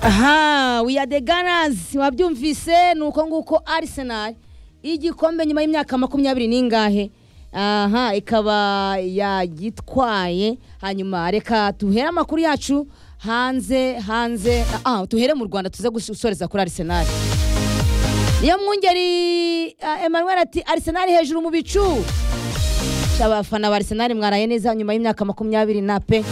aha we are the gunners wabyumvise ni uko nguko Arsenal igikombe nyuma y'imyaka makumyabiri n'ingahe aha ikaba yagitwaye hanyuma reka tuhere amakuru yacu hanze hanze ah tuhere mu rwanda tuze gusoreza kuri Arsenal niyo mwungeri ah, emmanuel ati Arsenal hejuru mu bicu abafana ba Arsenal mwaraye neza nyuma y'imyaka makumyabiri na pe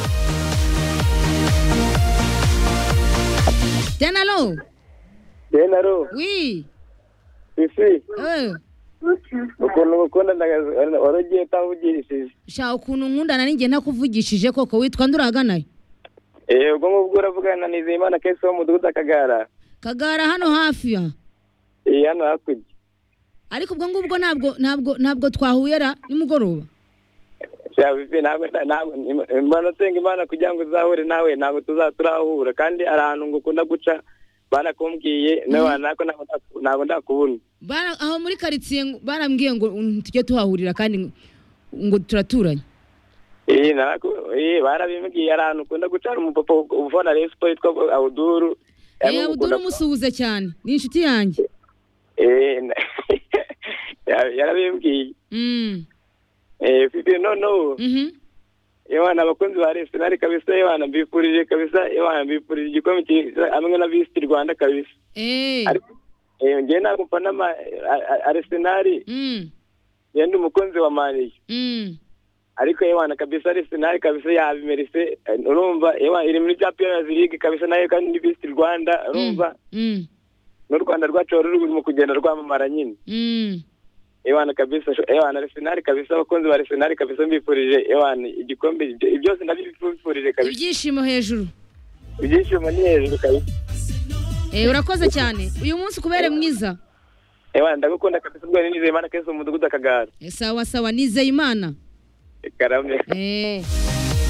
denalo Denaro, wi isi, eh. ukuntu gukunda waragiye utavugirishije. sha ukuntu nkundana ninjye ntakuvugishije koko witwa nduraganayo Eh, ubwo ngubwo uravugana na Nizeyimana Kesi wo mu mudugudu Akagara. kagara hano hafi ya Eh, hano hakurya. ariko ubwo ngubwo ntabwo ntabwo ntabwo twahuyera nimugoroba Sha bibi ntabwo ntabwo imbona usenga Imana kugira ngo uzahure nawe ntabwo tuza turahura kandi ari ahantu ngukunda guca banakumbwiye nawe nako ntabwo ndaku- ntabwo ndakubona. Bara- aho muri karitsiye ngo- barambwiye ngo mm, tujye tuhahurira kandi ngo- ngo turaturanye Eh, naraku- eh, barabimbwiye ari ahantu ukunda guca umupapa uvona Rayon Sports yitwa Abuduru. Eh, abuduru umusuhuze cyane ni inshuti yanjye Eh, na- yarabimbwiye. Mm, Eh, bibi noneho mhm. Imana abakunzi ba Arsenal kabisa Imana mbifurije kabisa Imana mbifurije igikombe cyiza hamwe na Visi Rwanda kabisa Eh, Ariko eh, njye ntabwo mfana ma- a- a- Arsenal mm, njye ndi umukunzi wa Mani mm. ariko Imana kabisa Arsenal kabisa yabimerise Eh, urumva Imana iri muri Champions League kabisa nayo kandi ni Visi Rwanda urumva Mm, n'u Rwanda rwacu ruri mu kugenda rwamamara nyine mm. Imana kabisa sho- Imana Arsenal kabisa abakunzi ba Arsenal kabisa mbifurije Imana igikombe ibyo- byose ndabifurije kabisa ibyishimo hejuru ibyishimo ni hejuru kabisa Eh, urakoze cyane uyu munsi kubere mwiza Ewa ndagukunda kabisa ubwo ni Nizeyimana Kesi umudugudu akagara. Eh, sawa sawa nizeye imana Karame. Eh,